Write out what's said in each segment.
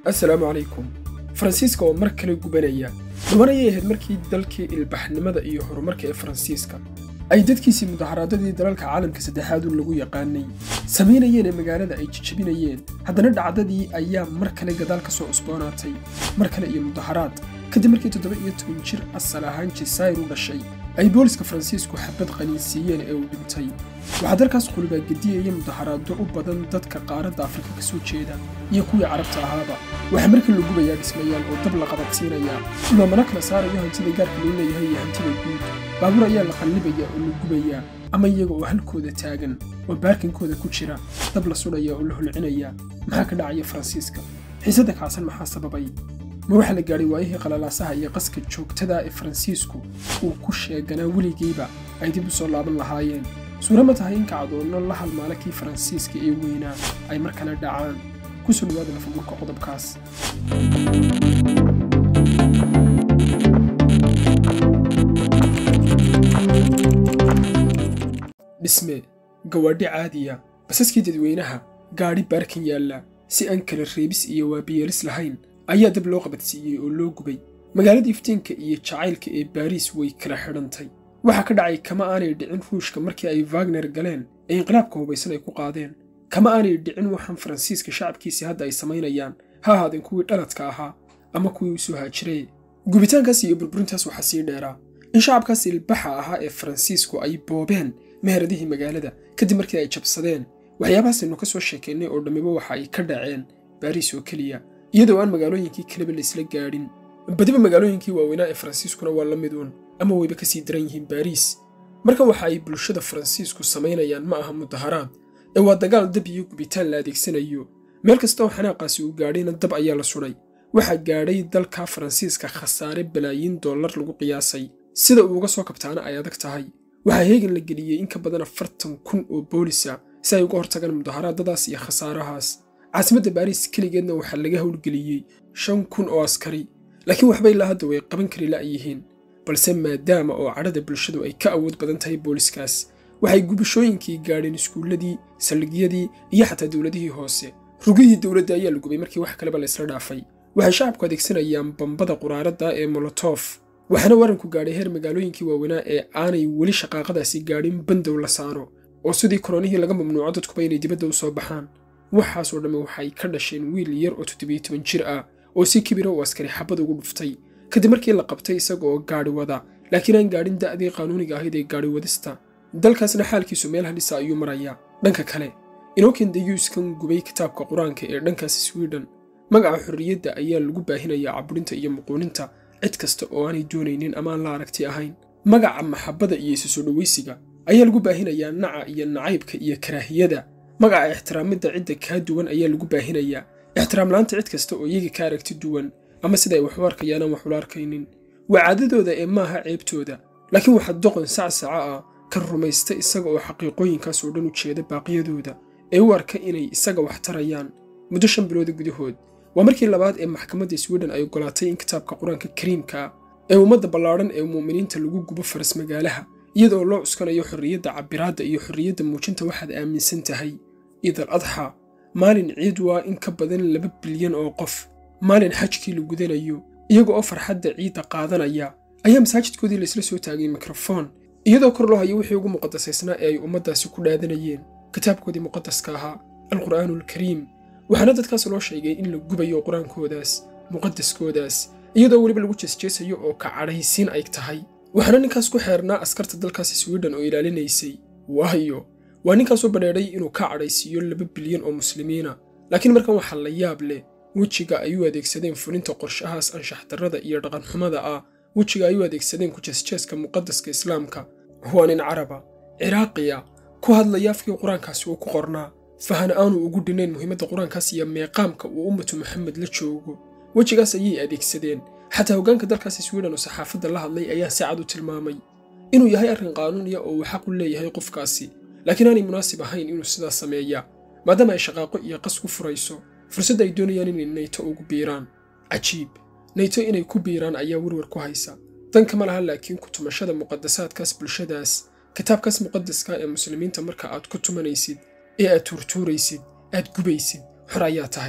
assalaamu calaykum faransiiska oo mar kale gubanaya dhuban ayay ahayd markii dalkii ilbaxnimada iyo horumarka ee faransiiska ay dadkiisii mudaharaadadii dalalka caalamka saddexaad un lagu yaqaanay samaynayeen ee magaalada ay jijabinayeen haddana dhacdadii ayaa mar kale gadaal ka soo cusboonaatay mar kale iyo mudaharaad kadib markii toddoba iyo toban jir asal ahaan jisayr u dhashay ay booliska faransiisku xabad qaniinsiiyeen ee uu dhintay waxaa dalkaas qulubaa gediyaya mudaharaado u badan dadka qaaradda afrika ka soo jeeda iyo kuwii carabta ahaaba waxaa markii la gubayaa dhismayaal oo dab la qabadsiinayaa loomana kala saarayo hantida gaarka loo leeyahay iyo hantida guud baabuur ayaa la qallibaya oo la gubayaa ama iyaga oo halkooda taagan oo baarkinkooda ku jira dab la sudhaya oo la holcinaya maxaa ka dhacaya faransiiska xiisadda kacsan maxaa sababay ma waxaa la gaadhay waayihii qalalaasaha iyo qaska joogtada ee faransiisku uu ku sheeganaa weligeyba ay dib u soo laaban lahaayeen suura ma tahay in kacdoonno la halmaala kii faransiiska ee weynaa ay mar kale dhacaan ku soo dhawaada lafagurka qodobkaas dhisme gawaadhi caadiya basaskii dadweynaha gaadhi baarkan yaalla si aan kala reebis iyo waabiyeelis lahayn ayaa dab loo qabadsiiyey oo loo gubay magaaladii iftiinka iyo jacaylka ee baariis way kala xidhantay waxaa ka dhacay kama aanay dhicin ruushka markii ay wagner galeen ee inqilaabka hubaysan ay ku qaadeen kama aanay dhicin waxaan faransiiska shacabkiisii hadda ay samaynayaan ha ahaadeen kuwii dhaladka ahaa ama kuwii u soo haajiree gubitaankaas iyo burburintaas waxaa sii dheeraa in shacabkaas ilbaxa ahaa ee faransiisku ay boobeen meheradihii magaalada kadib markii ay jabsadeen waxyaabahaasaynu ka soo sheekaynay oo dhammiba waxa ay ka dhaceen baariis oo keliya iyadoo aan magaalooyinkii kaleba laysla gaadhin badiba magaalooyinkii waaweynaa ee faransiiskuna waa la miduun ama wayba ka sii daran yihiin baariis marka waxa ay bulshada faransiisku samaynayaan ma aha mudaharaad ee waa dagaal dab iyo gubitaan la adeegsanayo meel kasta oo xanaaqaasi uu gaadhayna dab ayaa la sudhay waxaa gaadhay dalka faransiiska khasaare balaayiin dollar lagu qiyaasay sida uu uga soo kabtaana ay adag tahay waxaa heegan la geliyey in ka badan afartan kun oo boolisa si ay uga hortagaan mudaharaadadaas iyo khasaarahaas caasimadda baariis keligeedna waxaa laga howlgeliyey shan kun oo askari laakiin waxbay ilaa hadda way qaban kari la'yihiin balse maadaama oo cadhada bulshadu ay ka awood badan tahay booliskaas waxay gubashooyinkii gaadheen iskuulladii saldhigyadii iyo xataa dowladihii hoose rugihii dowladda ayaa la gubay markii wax kaleba laysla dhaafay waxay shacabku adeegsanayaan bambada quraaradda ee molotof waxaana waranku gaadhay heer magaalooyinkii waaweynaa ee aanay weli shaqaaqadaasi gaadhin bandow la saaro oo sidii koronihii laga mamnuuco dadkuba inay dibadda u soo baxaan waxaasoo dhamme waxay ka dhasheen wiil yar oo toddobiyo toban jir ah oo si kibira uu askari xabad ugu dhuftay kadib markii la qabtay isaga oo gaadhi wada laakiin aan gaadhin da'dii qaanuuniga ahayd ee gaadhi wadista dalkaasna xaalkiisu meel hadhisa ayuu marayaa dhanka kale inoken dayuuskan gubay kitaabka qur-aanka ee dhankaasi swiden magaca xorriyadda ayaa lagu baahinayaa caburinta iyo muquuninta cid kasta oo aanay doonaynin ama aan la aragti ahayn magaca maxabbada iyo isu soo dhowaysiga ayaa lagu baahinayaa naca iyo nacaybka iyo karaahiyada magaca ixtiraamidda cidda kaa duwan ayaa lagu baahinayaa ixtiraam la'aanta cid kasta oo iyaga ka aragti duwan ama sida ay wax u arkayaan aan wax ula arkaynin waa caadadooda ee maaha ceebtooda laakiin waxaa doqon sacsaca ah ka rumaysta isaga oo xaqiiqooyinkaas oo dhan u jeeda baaqiyadooda ee u arka inay isaga wax tarayaan muddo shan bilooda gudahood waa markii labaad ee maxkamadda swiden ay ogolaatay in kitaabka qur-aanka kariimka ee ummadda ballaadhan ee muuminiinta lagu gubo faras magaalaha iyadoo loo cuskanayo xorriyadda cabbiraadda iyo xorriyadda muujinta waxaad aaminsan tahay idal adxa maalin ciid waa in ka badan laba bilyan oo qof maalin xajkii la gudanayo iyaga oo farxadda ciidda qaadanaya ayaa masaajidkoodii laysla soo taagay mikrofoon iyadoo kor loo hayo wixii ugu muqadasaysnaa ee ay ummaddaasi ku dhaadanayeen kitaabkoodii muqadaska ahaa alqur'aanuulkariim waxaana dadkaas loo sheegay in la gubayo qur-aankoodaas muqadaskoodaas iyadoo weliba lagu jeesjeesayo oo ka cadhaysiin ay tahay waxaana ninkaas ku xeernaa askarta dalkaasi swiden oo ilaalinaysay waayo waa ninkaasoo badheedhay inuu ka cadhaysiiyo laba bilyan oo muslimiina laakiin markan waxaa la yaab leh wejiga ay u adeegsadeen fulinta qorshahaas anshaxdarrada iyo dhaqanxumada ah wejiga ay u adeegsadeen ku jeesjeeska muqadaska islaamka waa nin caraba ciraaqiya ku hadlaya afkii qur-aankaasi uu ku qornaa fahan aanu ugu dhinayn muhiimadda qur-aankaas iyo meeqaamka uu ummatu maxamed la joogo wejigaas ayay adeegsadeen xataa hoggaanka dalkaasi swiden oo saxaafadda la hadlay ayaa si cad u tilmaamay inuu yahay arrin qaanuuniya oo uu xaq u leeyahay qofkaasi laakiin aanay munaasib ahayn inuu sidaas sameeya maadaama ay shaqaaqo iyo qas ku furayso fursadda ay doonayaan inay nayto ugu biiraan cajiib nayto inay ku biiraan ayaa werwer ku haysa danka ma laha laakiin ku tumashada muqadasaadkaas bulshadaas kitaabkaas muqadaska ee muslimiinta marka aad ku tumanaysid ee aad tuurtuuraysid aad gubaysid xor ayaa tahay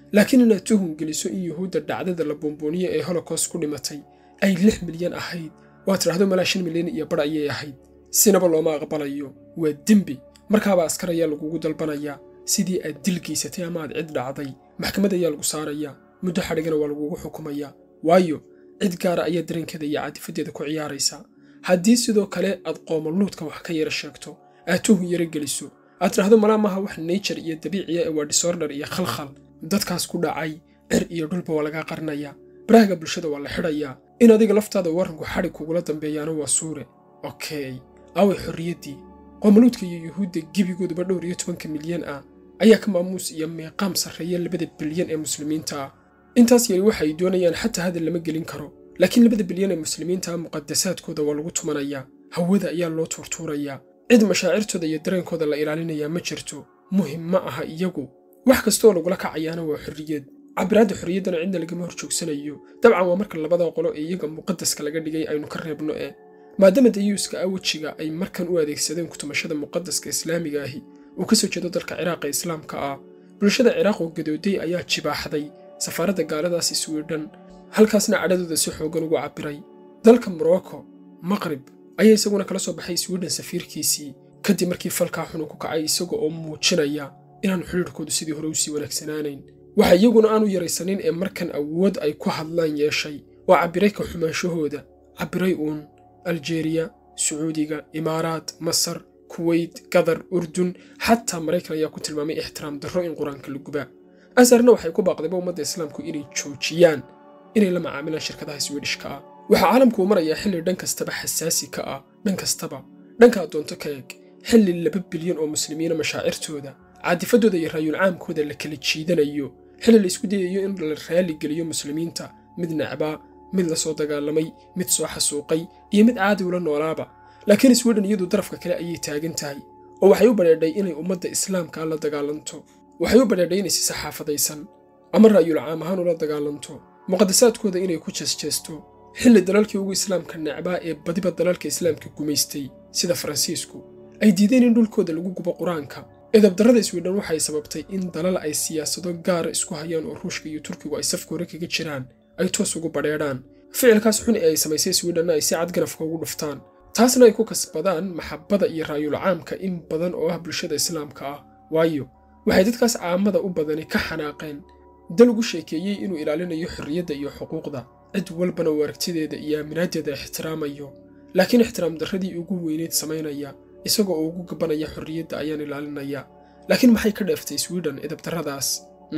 laakiin inaad tuhun geliso in yuhuudda dhacdada la buunbuuniyo ee holocaust ku dhimatay ay lix milyan ahayd waad tidhahdo malaa shan milyan iyo bar ayay ahayd sinaba looma aqbalayo waa dembi markaaba askar ayaa lagugu dalbanayaa sidii aad dil geysatay ama aad cid dhacday maxkamad ayaa lagu saarayaa muddo xadhigana waa lagugu xukumayaa waayo cid gaara ayaa dareenkeeda iyo caatifadeeda ku ciyaaraysaa haddii sidoo kale aad qoomoluudka wax ka yara sheegto aad tuhun yara geliso aad tidhahdo malaa maaha wax nature iyo dabiiciya ee waa disorder iyo khalkhal dadkaas ku dhacay cir iyo dhulba waa lagaa qarinayaa barahaga bulshada waa la xidhayaa in adiga laftaada warranku xadhig kugula dambeeyaana waa suure okey aaway xorriyaddii qoomoluudka iyo yuhuudda gebigooduba dhowr iyo tobanka milyan ah ayaa ka maamuus iyo meeqaam sarreeya labada bilyan ee muslimiinta ah intaas yari waxa ay doonayaan xataa hadal lama gelin karo laakiin labada bilyan ee muslimiinta ah muqadasaadkooda waa lagu tumanayaa hawada ayaa loo tuurtuurayaa cid mashaacirtooda iyo dareenkooda la ilaalinayaa ma jirto muhim ma aha iyagu wax kastooo lagula kacayaana waa xorriyad cabiraadda xorriyaddana cidna lagama hor joogsanayo dabcan waa marka labada qolo ee iyaga muqadaska laga dhigay aynu ka reebno ee maadaama dayuuska awejiga ay markan u adeegsadeen kutumashada muqadaska islaamiga ahi uu ka soo jeedo dalka ciraaq ee islaamka ah bulshada ciraaq oo gadooday ayaa jibaaxday safaaradda gaaladaas iswiidhan halkaasna cadhadooda si xoogan ugu cabbiray dalka morocco maqrib ayaa isaguna kala soo baxay swidhen safiirkiisii kadib markii falkaa xunu ku kacay isaga oo muujinaya inaanu xidhiirkoodu sidii hore usii wanaagsanaanayn waxa iyaguna aanu yaraysanin ee markan awood ay ku hadlaan yeeshay oo cabbiray ka xumaanshahooda cabbiray uun aljeeriya sacuudiga imaaraat masar kuweyt qatar urdun xataa maraykan ayaa ku tilmaamay ixtiraam darro in qur-aanka la gubaa asarna waxay ku baaqdayba ummadda islaamku inay joojiyaan inay la macaamilaan shirkadaha swidhishka ah waxaa caalamku uu marayaa xilli dhan kastaba xasaasi ka ah dhan kastaba dhanka addoonto ka eg xilli laba bilyan oo muslimiina mashaacirtooda caadifadooda iyo raayulcaamkooda la kala jiidanayo xilli la isku dayayo in la raaligeliyo muslimiinta mid necbaa mid la soo dagaalamay mid soo xasuuqay iyo mid caadi ula noolaaba laakiin swidhen iyadu darafka kale ayay taagan tahay oo waxay u badheedhay inay ummadda islaamka la dagaalanto waxay u badheedhay inay si saxaafadaysan ama raayul caam ahaan ula dagaalanto muqadasaadkooda inay ku jeesjeesto xilli dalalkii ugu islaamka necbaa ee badiba dalalka islaamka gumaystay sida faransiisku ay diideen in dhulkooda lagu gubo qur-aanka edabdarrada swidhen waxay sababtay in dalal ay siyaasado gaara isku hayaan oo ruushka iyo turkigu ay safka hore kaga jiraan ay toos ugu badheedhaan ficilkaas xun ee ay samaysay swidhenna ay si cad ganafka ugu dhuftaan taasna ay ku kasbadaan maxabbada iyo raayul caamka in badan oo ah bulshada islaamka ah waayo waxay dadkaas caamada u badani ka xanaaqeen dal ugu sheekeeyey inuu ilaalinayo xorriyadda iyo xuquuqda cid walbana uu aragtideeda iyo aaminaaddeeda ixtiraamayo laakiin ixtiraam darradii ugu weyneyd samaynaya isagoo oo ugu gabanaya xorriyadda ayaan ilaalinaya laakiin maxay ka dheeftay swidhen edabdarradaas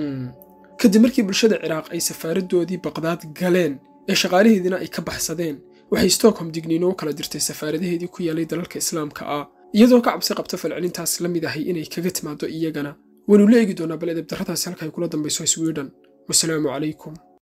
kadib markii bulshada ciraaq ay safaaradoodii baqdaad galeen ee shaqaalaheediina ay ka baxsadeen waxay stockholm digniino u kala dirtay safaaradaheedii ku yaalay dalalka islaamka ah iyadoo ka cabsi qabta falcelintaas la mid ahay inay kaga timaado iyagana waynu la eegi doonaa bal edabdarradaasi halka ay kula dambayso swidhen wasalaamu calaykum